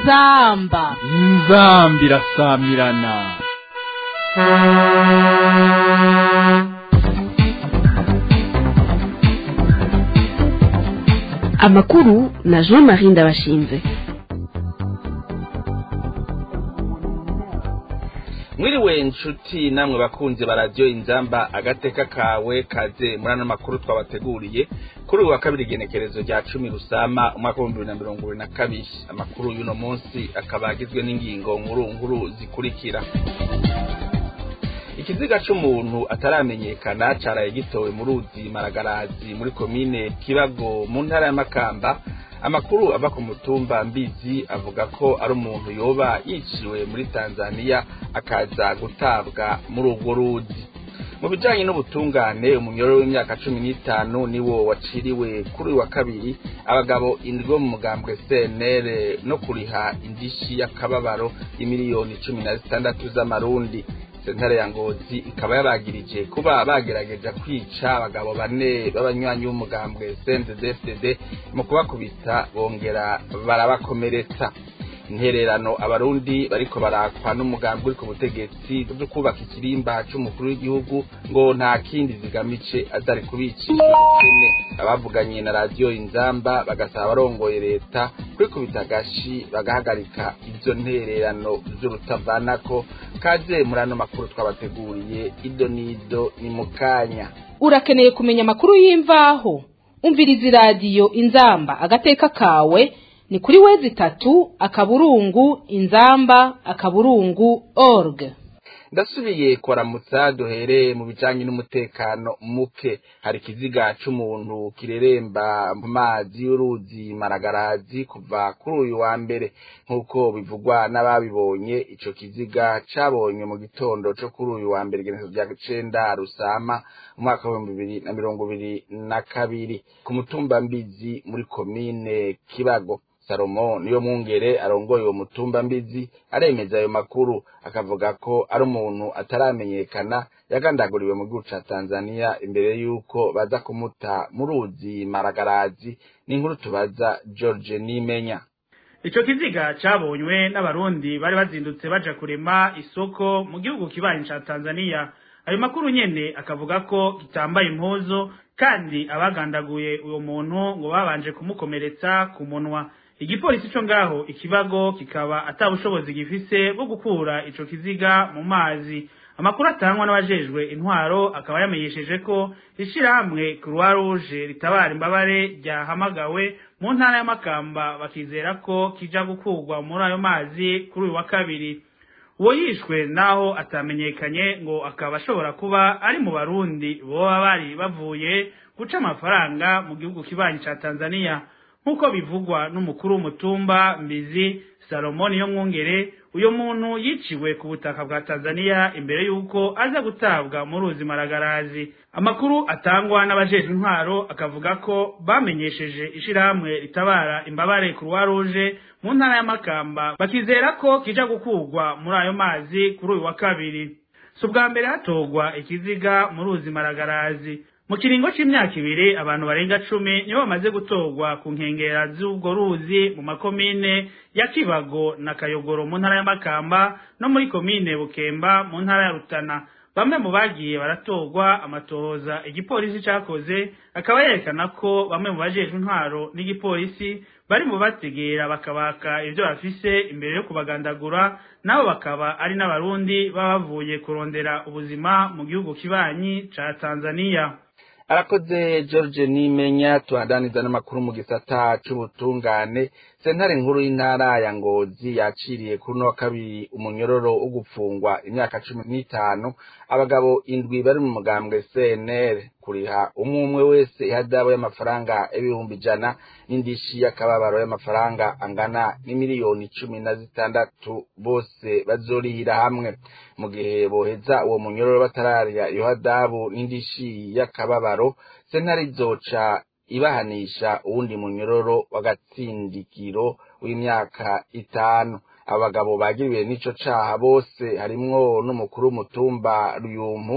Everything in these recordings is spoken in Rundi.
inzamba inzambi irasamirana amakuru na jean marie ndabashinze mwiriwe inshuti namwe bakunzi ba radiyo inzamba agateka kawe kaze muri ano makuru twabateguriye kuri uyu wa kabiri igenekerezo rya cumi rusama umwaka w'ibihumbi bibiri na mirongo ibiri na kabiri amakuru y'uno munsi akaba agizwe n'ingingo nkuru nkuru zikurikira ikiziga c'umuntu ataramenyekana caraye gitowe mu ruzi maragarazi muri komine kibago mu ntara ya makamba amakuru ava ku mutumba mbizi avuga ko ari umuntu yoba yiciwe muri tanzania akaza gutabwa muri urwo ruzi mu bijanye n'ubutungane umunyororo w'imyaka cumi n'itanu niwo waciriwe kuri uyu wa kabiri abagabo indwi bo mu mugambwe cnr no kuriha indishi y'akababaro y'imiliyoni cumi na zitandatu z'amarundi sentare ya ngozi ikaba yabagirije kuba bagerageje kwica abagabo bane b'abanywanyi b'umugambwe cnddfdd mu kubakubita bongera barabakomeretsa intererano abarundi bariko barakwa n'umugambi uri ku butegetsi bwo kubaka ikirimba c'umukuru w'igihugu ngo nta kindi zigamice atari kubicishwa ubukene abavuganye na radiyo inzamba bagasaba abarongoye leta kwikubita agashi bagahagarika izo ntererano z'urutavanako kaze muri ano makuru twabateguriye ido n'ido ni mu kanya urakeneye kumenya amakuru y'imvaho umviriza iradiyo inzamba agateka kawe ni kuri wezi itatu akaburungu inzamba akaburungu org ndasubiye kuramutsa duhereye mu bijanye n'umutekano muke hari ikiziga c'umuntu kireremba mu mazi y'uruzi maragarazi kuva kuri uyu wa mbere nk'uko bivugwa n'ababibonye ico kiziga cabonywe mu gitondo co kuri uyu wa mbere igenekezo rya cenda rusama umwaka w'ibihumbi bibiri na mirongo ibiri na kabiri ku mutumba mbizi muri komine kibago salomo niyo mwungere arongoye uwo mutumba mbizi aremeza ayo makuru akavuga ko ari umuntu ataramenyekana yagandaguriwe mu gihugu ca tanzania imbere y'uko baza kumuta mu ruzi maragarazi n'inkuru tubaza george nimenya ico kiziga cabonywe n'abarundi bari bazindutse baja kurema isoko mu gihugu kibanyi ca tanzania ayo makuru nyene akavuga ko kitambaye impuzu kandi abagandaguye uwo muntu ngo babanje kumukomeretsa ku munwa igipolisi co ngaho ikibago kikaba ata bushobozi gifise bwo gukura ico kiziga mu mazi amakuru atangwa n'abajejwe intwaro akaba yamenyesheje ko ishirahamwe croix rouge ritabara imbabare ryahamagawe mu ntara y'amakamba bakizera ko kija gukurwa muri ayo mazi kuri uyu wa kabiri uwo yishwe naho atamenyekanye ngo akaba ashobora kuba ari mu barundi boba bari bavuye guca amafaranga mu gihugu kibanyi ca tanzania nk'uko bivugwa n'umukuru w'umutumba mbizi salomoni yo mwungere uyo muntu yiciwe ku butaka bwa tanzania imbere y'uko aza gutabwa mu ruzi maragarazi amakuru atangwa n'abajejwe intwaro akavuga ko bamenyesheje ishirahamwe ritabara imbabare croix rouge mu ntara y'amakamba bakizera ko kija gukurwa muri ayo mazi kuri uyu wa kabiri si ubwa mbere hatogwa ikiziga mu ruzi maragarazi mu kiringo c'imyaka ibiri abantu barenga cumi nibo bamaze gutorwa ku nkengera z'ubwo ruzi mu makomine ya kibago na kayogoro mu ntara y'amakamba no muri komine bukemba mu ntara ya rutana bamwe mu bagiye baratorwa amatohoza igipolisi cakoze akaba yerekana ko bamwe mu bajejwe intwaro n'igipolisi bari mu bategera bakabaka ivyo bafise imbere yo kubagandagura nabo bakaba ari n'abarundi baba bavuye kurondera ubuzima mu gihugu kibanyi ca tanzania arakoze george nimenya tuhandaniza n'amakuru mu gisata c'ubutungane sentare nkuru y'intara ya ngozi yaciriye kuri uno wa kabiri umunyororo wo gupfungwa imyaka cumi n'itanu abagabo indwi bari mu mugambwe cnr kuriha umwe umwe wese ihadabu y'amafaranga y'ibihumbi ijana n'indishi y'akababaro y'amafaranga angana n'imiliyoni cumi na zitandatu bose bazorihira hamwe mu gihe boheza uwo munyororo batararya iyo hadabu n'indishi y'akababaro sentare izoca ibahanisha uwundi munyororo w'agatsindikiro w'imyaka itanu abagabo bagiriwe n'ico caha bose harimwo n'umukuru w'umutumba ruyumpu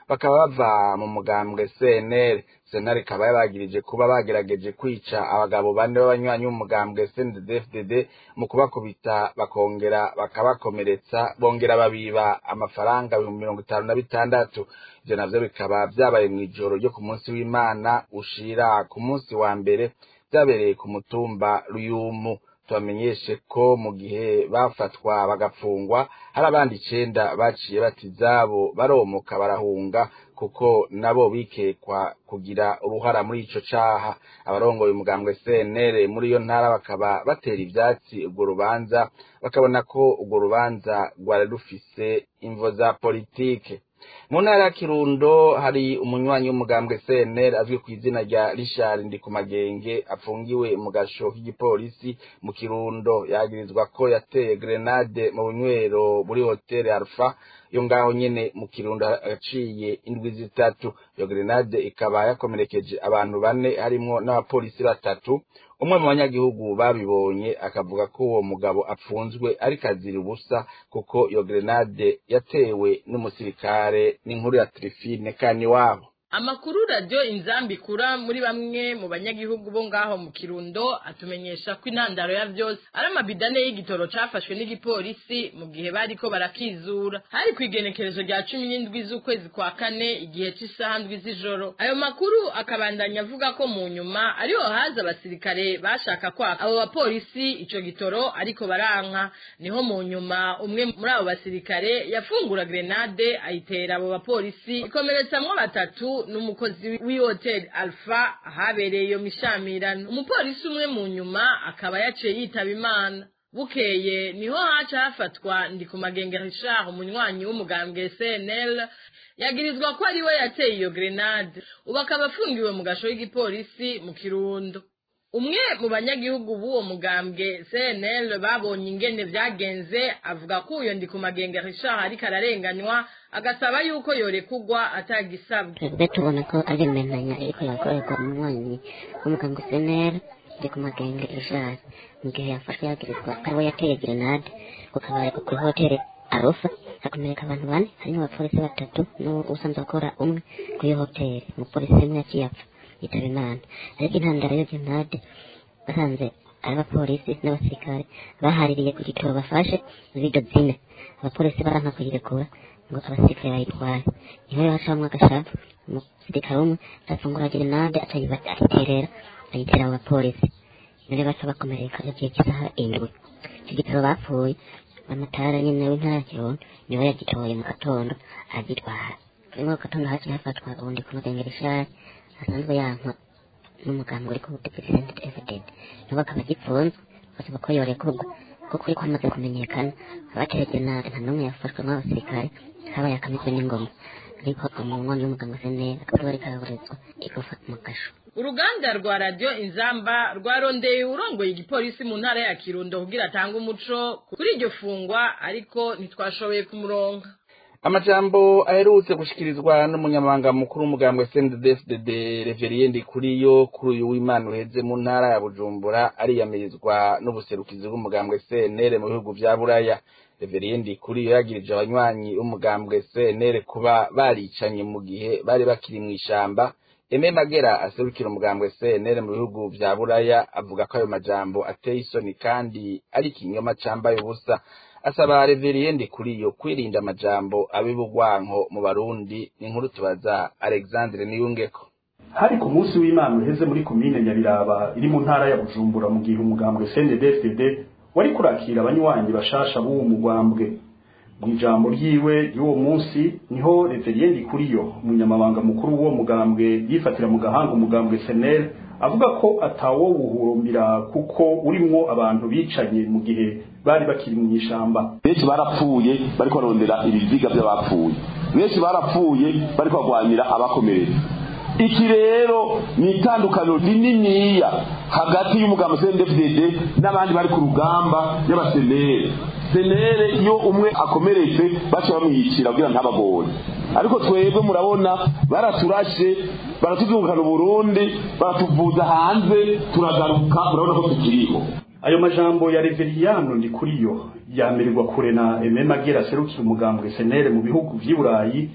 bakaba bava mu mugambwe cnr sentare ikaba yabagirije kuba bagerageje kwica abagabo bane b'abanywanyi b'umugambwe cnddfdd mu kubakubita bakongera bakabakomeretsa bongera babiba amafaranga ibihumbi mirongo itanu na bitandatu ivyo navyo bikaba vyabaye mw'ijoro ryo ku munsi w'imana ushira ku munsi wa mbere vyabereye ku mutumba ruyumu tubamenyeshe ko mu gihe bafatwa bagapfungwa hari abandi icenda baciye bata izabo baromoka barahunga kuko nabo bikekwa kugira uruhara muri ico caha abarongoye umugambwe CNL muri iyo ntara bakaba batera ivyatsi urwo rubanza bakabona ko urwo rubanza rwari rufise imvo za politike mu ntara ya kirundo hari umunywanyi w'umugambwe cnr azwi ku izina rya richard ndikumagenge apfungiwe mu gasho k'igipolisi mu kirundo yagirizwa ko yateye grenade mu bunywero muri hoteli alpha yo ngaho nyene mu kirundo aciye indwi zitatu iyo grenade ikaba yakomerekeje abantu bane harimwo n'abapolisi batatu umwe mu banyagihugu babibonye akavuga ko uwo mugabo apfunzwe ariko azira ubusa kuko iyo grenade yatewe n'umusirikare n'inkuru ya Trifine kani wabo amakuru radiyo inzambi ikura muri bamwe mu banyagihugu bo ngaho mu kirundo atumenyesha ko intandaro ya byose ari amabidane y'igitoro cafashwe n'igipolisi mu gihe bariko barakizura hari ku igenekerezo rya cumi n'indwi z'ukwezi kwa kane igihe c'isaha ndwi z'ijoro ayo makuru akabandanya avuga ko mu nyuma ariho haza abasirikare bashaka kwaka abo bapolisi ico gitoro ariko baranka niho mu nyuma umwe muri abo basirikare yafungura grenade ayitera abo bapolisi ikomeretsamwo batatu n'umukozi w'ihoteli alpha ahabereye iyo mishamirano umupolisi umwe mu nyuma akaba yaciye yitaba imana bukeye niho haca hafatwa ndi ku magenge richard umunywanyi w'umugambwe cnl yagirizwa ko ari we yateye iyo grenade ubu akaba afungiwe mu gasho k'igipolisi mu kirundo umwe mu banyagihugu b'uwo mugambwe cnl babonye ingene vyagenze avuga ko uyo ndi ku magenge richard ariko ararenganywa agasaba yuko yorekugwa atagisabwe twebwe tubona ko ari imenanya iriko yakorerwa umunywanyi w'umugambwe cnl ndi ku magenge richard mu gihe yafashwe yagirizwa ko ariwe yateye grenade ku kabari ku hoteli arufa hakomereka abantu bane harimo abapolisi batatu n'usanzwe akora umwe kuri iyo hoteli umupolisi umwe yaciye apfa yitaba imana ariko intandaro yo grenade basanze ari abapolisi n'abasirikare bahaririye ku gitoro bafashe zido zine abapolisi baranka kuyirekura ngo abasirikare bayitware niho rero hacamwo agashapu umusirikare umwe arafungura grenade ayiterera ayitera abo bapolisi none baca bakomereka igihe cy'isaha indwi icyo gitoro bapfuye amatara nyine w'intara ya kirundo niwe yagitoye mu gatondo agitwara rimwe mu gatondo haciye hafatwa ubundi ku mugengera ishari asanzwe yankwa n'umugambi uri ku butegetsi senti evident nibo akaba agipfunzwe basaba ko yorekurwa kuko uri kwamaze kumenyekana abaterege nabi nta n'umwe yafashwe n'abasirikare habaye akamizwe n'ingoma ariko umunwanyi w'umuganga senera akaba ariko araburizwa igufa mu gasho uruganda rwa radiyo inzamba rwarondeye urongoye igipolisi mu ntara ya kirundo kugira atange umuco kuri iryo fungwa ariko ntitwashoboye kumuronka amajambo aherutse gushikirizwa n'umunyamabanga mukuru w'umugambwe CNDD-FDD Reverien Ndikuriyo kuri uyu w'Imana uheze mu ntara ya Bujumbura ariyamirizwa n'ubuserukizi bw'umugambwe CNL mu bihugu vya Buraya Reverien Ndikuriyo yagirije abanywanyi b'umugambwe CNL kuba baricanye mu gihe bari bakiri mu ishamba Eme Magera aserukira umugambwe CNL mu bihugu vya Buraya avuga ko ayo majambo ateye isoni kandi ari ikinyoma cambaye ubusa asaba reveriyende kuri iyo kwirinda amajambo abibugwanko mu barundi ni inkuru tubaza alexandre niyungeko hari ku munsi w'imana uheze muri komine nyabiraba iri mu ntara ya bujumbura mu gihe umugambwe cndd wari kurakira abanywanyi bashasha b'uwo mugambwe mu ijambo ryiwe ry'uwo munsi niho reveriyende kuriyo umunyamabanga mukuru w'uwo mugambwe yifatira mu gahanga umugambwe senel avuga ko atawo wuhurumbira kuko urimwo abantu bicanye mu gihe bari bakiri mu ishamba benshi barapfuye bariko barondera ibiziga by'abapfuye benshi barapfuye bariko barwanira abakomeretse iki rero ni itandukaniro rininiya hagati y'umugambi CNDD-FDD n'abandi bari ku rugamba y'abasenere senere iyo umwe akomeretse baca bamwiyicira kugira ntabagore ariko twebwe murabona baraturashe baratuzungukana uburundi baratuvuza hanze turagaruka murabona ko tukiriho ayo majambo ya reveriyano ndi kuriyo yamererwa kure na eme magera aserukira umugambwe senere mu bihugu vy'i burayi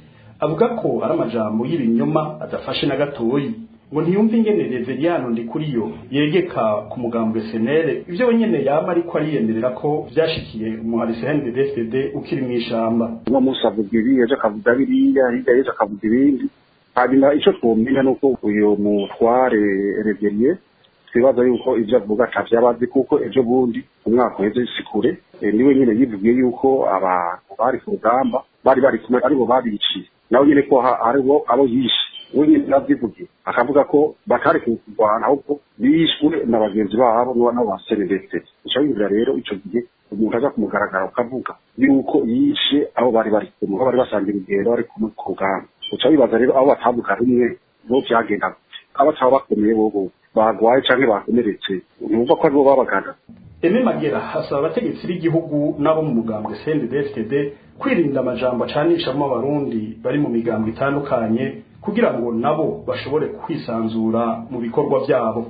avuga ko ari amajambo y'ibinyoma adafashe na gatoyi ngo ntiyumve ingene reveriyano ndikuriyo yegeka ku mugambwe senere ivyo wenyene yama ariko ariyemerera ko vyashikiye umuhari CNDD-FDD ukiri mw'ishamba uno munsi avuga ibi ejo akavuga biriya hirya y'ejo akavuga ibindi hanyuma ico twomenya nuko uyu mutware reveriye twibaza yuko ivyo avuga atavyabazi kuko ejo bundi umwaka uheze si kure niwe nyene yivugiye yuko abantu bari ku rugamba bari bari kumwe aribo babiciye nawe nyene ko haribo abo yishe we nyene yavyivugiye akavuga ko batari kurwana ahubwo bishwe na bagenzi babo n'abo ba senedete ico yumvira rero ico gihe umuntu aza kumugaragara ukavuga yuko yishe abo bari bari kumwe aho bari basangira urugendo bari kumwe ku rugamba uca wibaza rero abo batavuga rumwe bo vyagenda gute abataba bakomeye bobo bagwaye canke bakomeretse numva ko aribo babagana Eme Magera hasaba abategetsi b'igihugu n'abo mu mugambwe CNDD-FDD kwirinda amajambo acanishamo abarundi bari mu migambwe itandukanye kugira ngo nabo bashobore kwisanzura mu bikorwa vyabo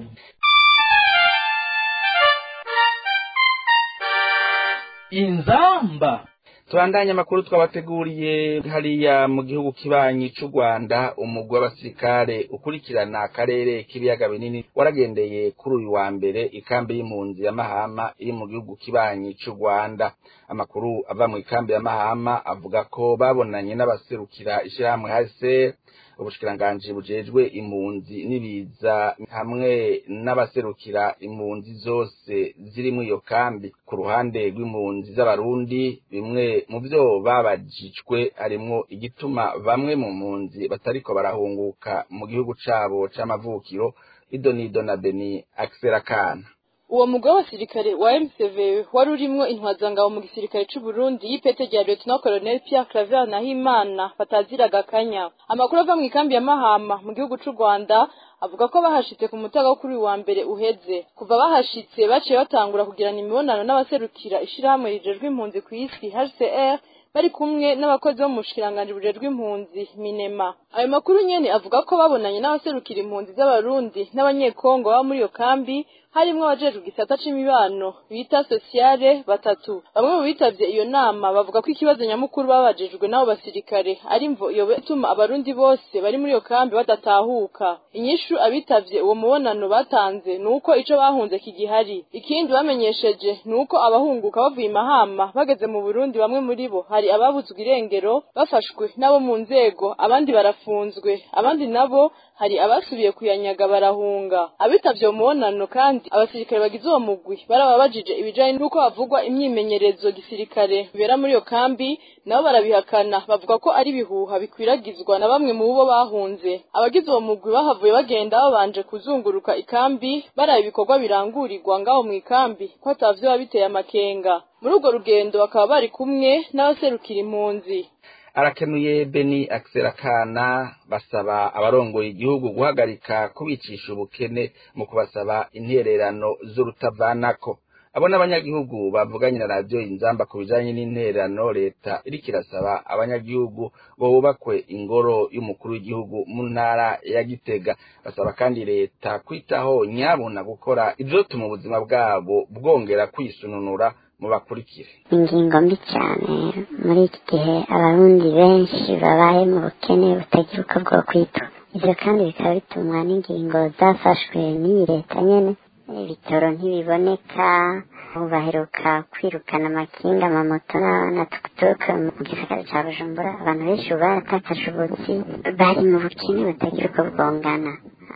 inzamba tubandanye amakuru twabateguriye hariya mu gihugu kibanyi c'u Rwanda umugwi w'abasirikare ukurikirana akarere k'ibiyaga binini waragendeye kuri uyu wa mbere ikambi y'impunzi ya Mahama iri mu gihugu kibanyi c'u Rwanda amakuru ava mu ikambi ya Mahama avuga ko babonanye n'abaserukira ishirahamwe HCR ubushikiranganji bujejwe impunzi n'ibiza hamwe n'abaserukira impunzi zose ziri muri iyo kambi ku ruhande rw'impunzi z'abarundi bimwe mu vyo babajijwe harimwo igituma bamwe mu mpunzi batariko barahunguka mu gihugu cabo c'amavukiro idonido na beni akserakana uwo mugwi w'abasirikare wa MCV wari urimwo intwazangabo mu gisirikare c'u Burundi y'ipete rya Lieutenant Colonel Pierre Claver Nahimana bataziraga akanya amakuru ava mu ikambi ya Mahama mu gihugu c'u Rwanda avuga ko bahashitse ku mutaga wo kuri wa mbere uheze kuva bahashitse baciye batangura kugirana imibonano n'abaserukira ishirahamwe rijejwe impunzi ku isi HCR bari kumwe n'abakozi bo mu bushikiranganji bujejwe impunzi minema ayo makuru nyene avuga ko babonanye n'abaserukira impunzi z'abarundi n'abanyekongo baba muri iyo kambi harimwo abajejwe igisata c'imibano bita sosiyale batatu bamwe mu bitavye iyo nama bavuga ko ikibazo nyamukuru babajejwe n'abo basirikare ari mvo iyo ituma abarundi bose bari muri iyo kambi badatahuka inyishu abitavye uwo mubonano batanze ni uko ico bahunze kigihari ikindi bamenyesheje ni uko abahunguka bavuye imahama bageze mu burundi bamwe muri bo hari ababuzwe irengero bafashwe n'abo mu nzego abandi barafunzwe abandi nabo hari abasubiye kuyanyaga barahunga abitavye uwo mubonano kandi abasirikare bagize uwo mugwi barababajije ibijanye n'uko havugwa imyimenyerezo gisirikare bibera muri iyo kambi nabo barabihakana bavuga ko ari ibihuha bikwiragizwa na bamwe mu bo bahunze abagize uwo mugwi bahavuye bagenda babanje kuzunguruka ikambi baraba ibikorwa birangurirwa ngaho mu ikambi ko atavyo biba biteye amakenga muri urwo rugendo bakaba bari kumwe n'abaserukira impunzi arakenuye beni akserakana basaba abarongoye igihugu guhagarika kubicisha ubukene mu kubasaba intererano z'urutavanako abo n'abanyagihugu bavuganye na radiyo inzamba ku bijanye n'intererano leta iriko irasaba abanyagihugu bo bubakwe ingoro y'umukuru w'igihugu mu ntara ya gitega basaba kandi leta kwitaho nyabuna gukora ivyotuma ubuzima bwabo bwongera kwisununura mubakurikire ingingo mbi cyane muri iki gihe abarundi benshi babaye mu bukene butagira uko bwo kwitwa ivyo kandi bikaba bitumwa n'ingingo zafashwe n'iyi leta nyene ibitoro ntibiboneka ubu baheruka kwirukana amakinga amamoto na tukutuku mu gisagara ca bujumbura abantu benshi ubu baratakaje ubutsi bari mu bukene butagira uko bwongana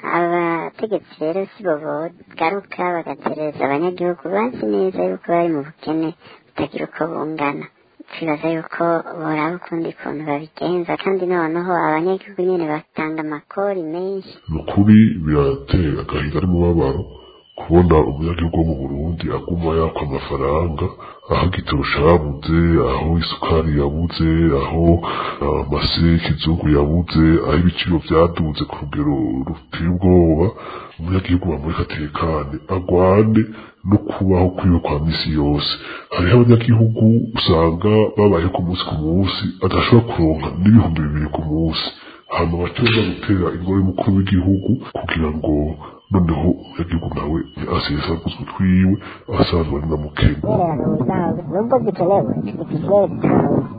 abategetsi rero si bo bogaruka bagatereza abanyagihugu bazi neza yuko bari mu bukene butagira uko bungana twibaza yuko boraba ukundi kuntu babigenza kandi noneho abanyagihugu nyene batanga amakori menshi ni ukuri birateye agahinda n'umubabaro kubona umunyagihugu wo mu burundi aguma yakwa amafaranga aho igitoro cabuze aho isukari yabuze aho amase y'ikizungu yabuze aho ibiciro vyaduze ku rugero ruteye ubwoba umunyagihugu bamureka atekane agwane no kubaho kwiwe kwa misi yose hariho abanyagihugu usanga babayeho ku munsi ku munsi adashobora kuronka n'ibihumbi bibiri ku munsi hama batoza gutera ingoro y'umukuru w'igihugu kugira ngo noneho umunyagihugu nawe asesaguzwe twiwe asanzwe ari na mukene nubwo zikenewe ikirere gitanga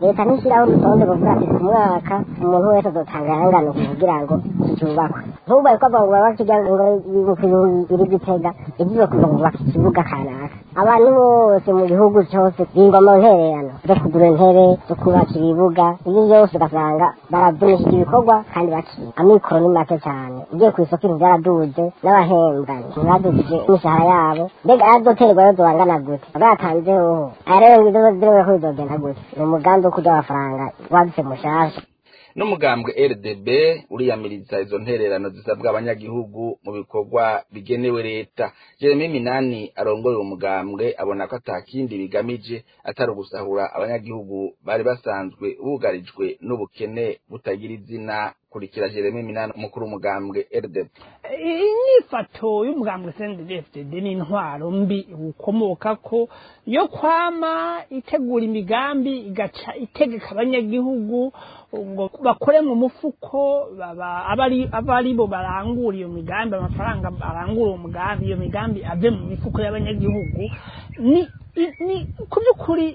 leta ntishyiraho urutonde ruvuga ati ku mwaka umuntu wese azotanga ayangana kugira ngo cyubakwe nk'ubu bari kuvuga ngo baba kigira ngo biri gitega ibyo kuva ngo bubaka ikibuga kanaka abantu bose mu gihugu cyose bingwa mu ntererano zo kugura intebe zo kubaka ibibuga ibyo byose ugasanga baravunishije ibikorwa kandi bakiye amikoro ni make cyane ugiye ku isoko ibintu byaraduze n'abahembwa ntibadugije imishahara yabo mbega arazoterwa yo zobangana gute batanze hoho aya rero ngo ibyo zirebe ko bizogenda gute ni umugambi wo kurya amafaranga wadutse mushasha n'umugambwe rdb uriyamiriza izo ntererano zisabwa abanyagihugu mu bikorwa bigenewe leta jeremy minani arongoye uwo mugambwe abona ko atakindi bigamije atari ugusahura abanyagihugu bari basanzwe bugarijwe n'ubukene butagira izina kurikira jeremy minani umukuru w'umugambwe rdb inyifato y'umugambwe sendefdd ni intwaro mbi ukomoka ko yo kwama itegura imigambi igaca itegeka abanyagihugu ngo bakore mu mufuko aba ari bo barangura iyo migambi amafaranga barangura uwo mugambi iyo migambi ave mu mifuko y'abanyagihugu ni ku by'ukuri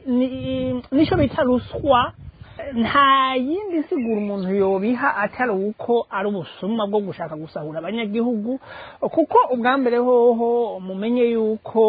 nicyo bita ruswa nta yindi sigura umuntu yobiha atari uko ari ubusuma bwo gushaka gusahura abanyagihugu kuko ubwa mbere hoho mumenye yuko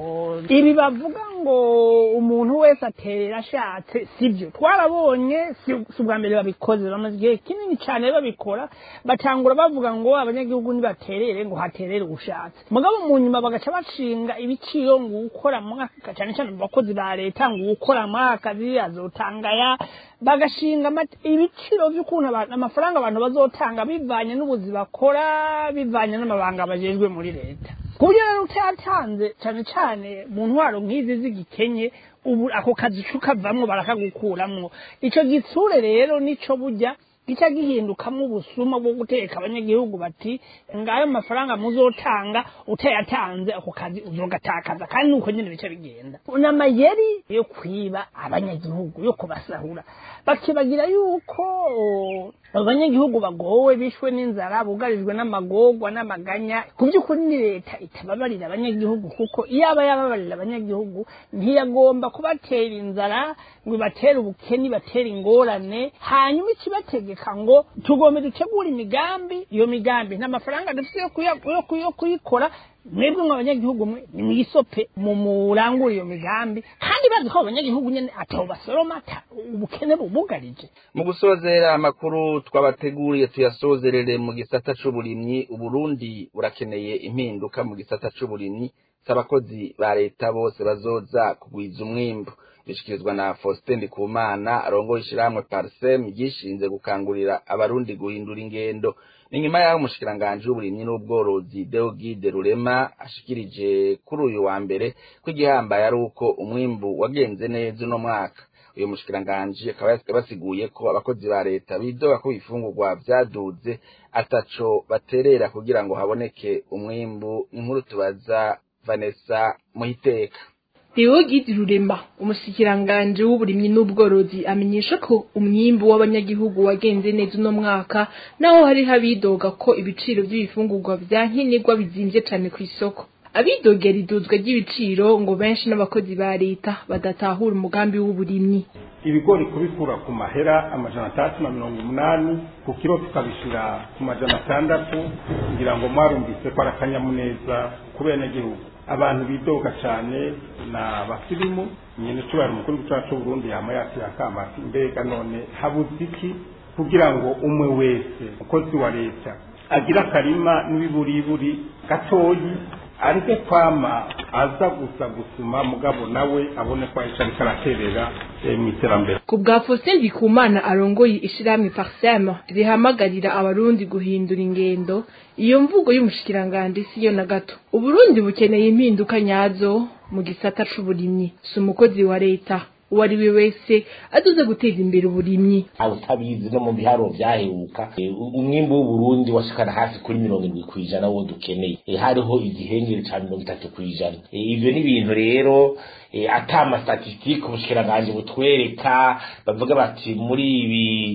ibi bavuga ngo umuntu wese aterera ashatse sibyo twarabonye si ubwa mbere babikoze bamaze igihe kinini cyane babikora batangura bavuga ngo abanyagihugu nibaterere ngo haterere ushatse mugabo mu nyuma bagaca bashinga ibiciro ngo ukora mwaka cyane cyane mu bakozi ba leta ngo ukora mwaka azotangaya bagashinga ibiciro by'ukuntu amafaranga abantu bazotanga bivanye n'ubuzi bakora bivanye n'amabanga bajejwe muri leta ku buryo rero utayatanze cyane cyane mu ntwaro nk'izi z'igikenye ubu ako kazi kavamwo barakagukuramwo icyo gitsure rero nico bujya gica gihindukamo ubusuma bwo guteka abanyagihugu bati ngayo mafaranga muzotanga utayatanze ako kazi uzogatakaza kandi nuko nyine bica bigenda n'amayeri yo kwiba abanyagihugu yo kubasahura bakibagira yuko abanyagihugu bagowe bishwe n'inzara bugarijwe n'amagorwa n'amaganya ku by'ukuri ni leta itababarira abanyagihugu kuko iyo aba yababarira abanyagihugu ntiyagomba kubatera inzara ngo ibatere ubukene ibatere ingorane hanyuma ikibategeka ngo tugombe dutegura imigambi iyo migambi nta mafaranga dufite yo kuyikora mwebwe nk'abanyagihugu mwe ni mwisope mu murangura iyo migambi kandi bazi ko abanyagihugu nyene ataho basoroma ubukene bubugarije mu gusozera amakuru twabateguriye tuyasozerere mu gisata c'uburimyi uburundi burakeneye impinduka mu gisata c'uburimyi s'abakozi ba leta bose bazoza kugwiza umwimbu bishikirizwa na Faustin Ndikumana arongoye ishiramwe Parsem gishinze gukangurira abarundi guhindura ingendo ni nyuma y'aho umushikiranganji w'uburimyi n'ubworozi Deogide Rurema ashikirije kuri uyu wa mbere ko igihambaye ari uko umwimbu wagenze neza uno mwaka uyu mushikiranganji akaba basiguye ko abakozi ba leta bidoga ko ibifungurwa vyaduze ataco baterera kugira ngo haboneke umwimbu inkuru tubaza Vanessa Muhiteka Deogide Rurema umushikiranganji w'uburimyi n'ubworozi amenyesha ko umwimbu w'abanyagihugu wagenze neza uno mwaka naho hari habidoga ko ibiciro by'ibifungurwa vya nkenerwa bizimvye cane ku isoko abidogera iduzwa ry'ibiciro ngo benshi n'abakozi ba leta badatahura umugambi w'uburimyi ibigori kubikura ku mahera amajana atandatu na mirongo umunani ku kiro tukabishira ku majana atandatu kugira ngo mwarumvise ko ari akanyamuneza ku benegihugu abantu bidoga cyane na basirimu nyine tubara umukuru w'igihugu cy'u Burundi yama yakira akamati mbega none habuze iki kugira ngo umwe wese umukozi wa leta agira akarima n'ibiburiburi gatoyi areke kwama aza gusa gusuma mugabo nawe abone ko ayica ariko araterera mu iterambere ku bwa Faustin Ndikumana arongoye ishirahamwe Parsem rihamagarira abarundi guhindura ingendo iyo mvugo y'umushikiranganje siyo na gato uburundi bukeneye impinduka nyazo mu gisata c'uburimyi si umukozi wa leta uwo ari we wese aduze guteza imbere uburimyi utabizi no mu biharuro vyaheruka umwimbu w'uburundi washikana hafi kuri mirongo indwi kw'ijana wo dukeneye hariho igihengeri ca mirongo itatu kw'ijana ivyo ni ibintu rero ata amastatistike ubushikiranganje butwereka bavuga bati muri ibi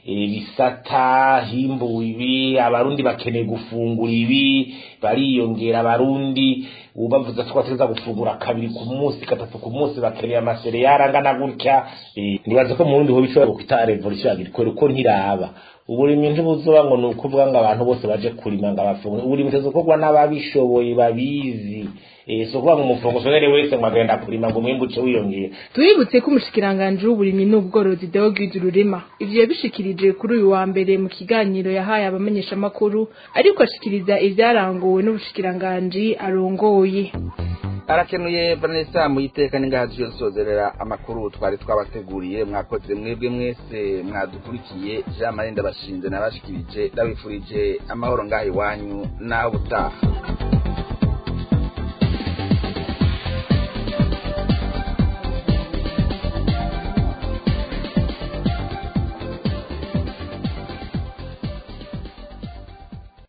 bisata himbuwe ibi abarundi bakeneye gufungura ibi bariyongera abarundi ubavuze ko bateza gufungura kabiri ku munsi gatatu ku munsi bakeneye amasereyari angana gutya nibaza ko mu rundi ho bishobora gukwita revolution agricole uko ntiraba uburimyi ntibuzoba ngo ni ukuvuga ngo abantu bose baje kurima ngo abafungure uburimyi butezokorwa n'ababishoboye babizi si ukuvuga ngo umufungusonere wese ngo agenda kurima ngo umwimbu uce wiyongera tuributse ko umushikiranganji w'uburimyi n'ubworozi Deogide Rurema ivyo yabishikirije kuri uyu wa mbere mu kiganiro yahaye abamenyeshamakuru ariko ashikiriza ivyaranguwe n'ubushikiranganji arongoye arakenuye vanessa muyiteka n'ingahazi yo sozerera amakuru twari twabateguriye mwakoze mwebwe mwese mwadukurikiye jean marie ndabashinze nabashikirije ndabifurije amahoro ngaho iwanyu naho ubutaha